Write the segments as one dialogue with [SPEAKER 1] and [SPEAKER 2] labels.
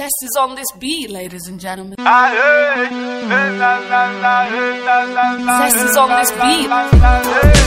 [SPEAKER 1] Zest is on this beat, ladies and gentlemen. Zest is on this beat.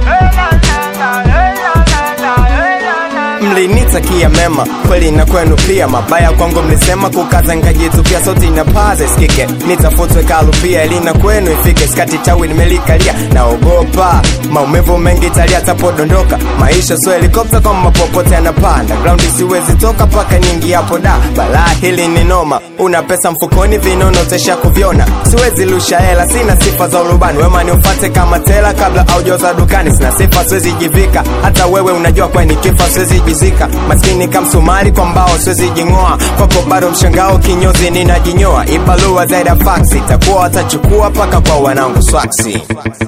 [SPEAKER 2] mlinitakia mema kweli na kwenu pia mabaya kwangu mlisema kukaza nkajitupia sauti na paze sikike nitafutwe kalupia elina kwenu ifike skati tawi nimelikalia naogopa maumivu mengi talia tapodondoka maisha so helikopta kama popote anapanda ground siwezi toka paka nyingi hapo da balaa hili ni noma una pesa mfukoni vinono tesha kuvyona siwezi lusha hela sina sifa za urubani wema niufate kama tela kabla aujoza dukani sina sifa siwezi jivika hata wewe unajua kwa nikifa siwezi jizika maskini kamsumari kwa mbao siwezi jing'oa kwako bado mshangao kinyozi ninajinyoa ibalua zaida faksi takuwa watachukua paka kwa wanangu swaksi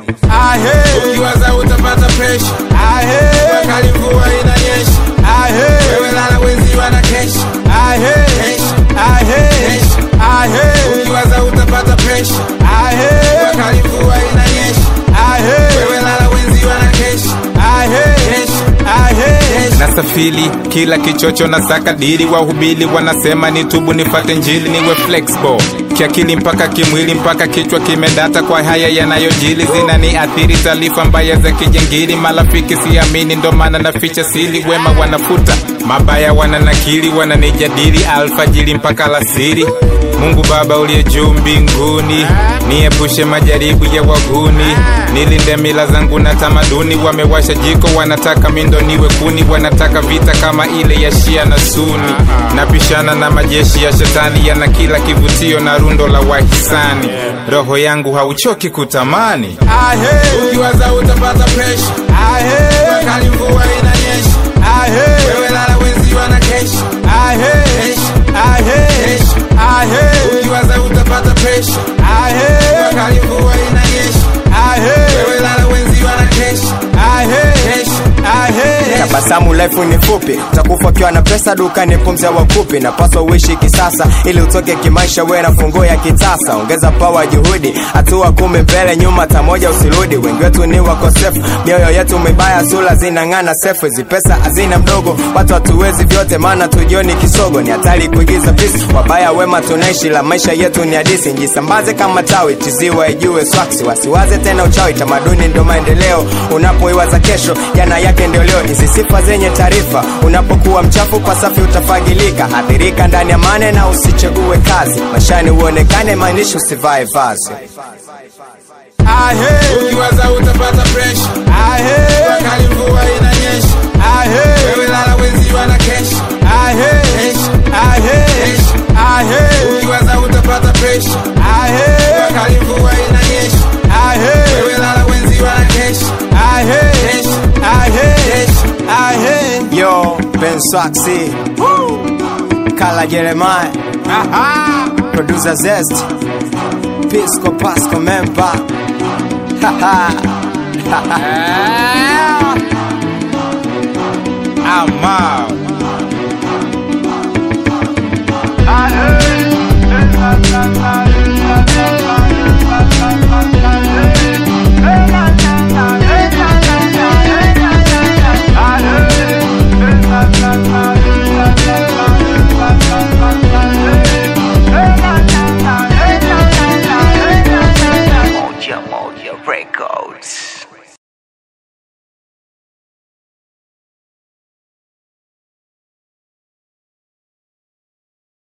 [SPEAKER 3] ukiwaza utapata presha wakali mvua inanyesha wewe lala wenzi wana kesha Kesha. Kesha. ukiwaza utapata presha wakali mvua inanyesha wewe lala wenzi wana kesha Kesha. Kesha.
[SPEAKER 4] nasafiri kila kichocho na saka dili wahubili wanasema nitubu nifate njili niwe flexible kiakili mpaka kimwili mpaka kichwa kimedata kwa haya yanayojili zinaniathiri taarifa mbaya za kijengili marafiki siamini ndo maana naficha sili wema wanafuta mabaya wananakili wananijadili alfajiri mpaka lasiri mungu baba uliye juu mbinguni niepushe majaribu ya waguni nilinde mila zangu na tamaduni wamewasha jiko wanataka mindo niwe kuni wanataka vita kama ile ya shia na suni napishana na majeshi ya shetani yana kila kivutio na rundo la wahisani roho yangu hauchoki kutamani
[SPEAKER 3] ukiwaza utapata presha wakali mvua inanyesha wewe lala wenzi wana kesha Kesha. Kesha. ukiwaza utapata presha wakali mvua inanyesha wewe lala wenzi wana kesha Kesha.
[SPEAKER 2] tabasamu life ni fupi takufa ukiwa na pesa dukani pumzi ya wakupi napaswa uishi kisasa ili utoke kimaisha we na funguo ya kitasa ongeza pawa juhudi hatua kumi mbele nyuma tamoja usirudi wengi wetu ni wakosefu mioyo yetu mibaya sula zinang'ana sefu hizi pesa hazina mdogo watu hatuwezi vyote maana tujioni kisogo ni hatari kuigiza pisi wabaya wema tunaishi la maisha yetu ni hadisi njisambaze kama tawi tiziwa ijue swaksi wasiwaze tena uchawi tamaduni ndo maendeleo unapoiwaza kesho jana yake ndio leo hizi sifa zenye taarifa unapokuwa mchafu pasafi utafagilika hadhirika ndani ya mane na usichague kazi maishani uonekane maanishi usivae vazi
[SPEAKER 3] ukiwaza utapata presha wakali mvua inanyesha wewe lala wenzi wana kesha Kesha. Kesha. ukiwaza utapata presha wakali mvua inanyesha wewe lala wenzi wana kesha Kesha. Kesha.
[SPEAKER 2] yo ben swaksi kala jeremiah producer zest pisco pasco member
[SPEAKER 4] I'm out.
[SPEAKER 5] Moja Moja Records.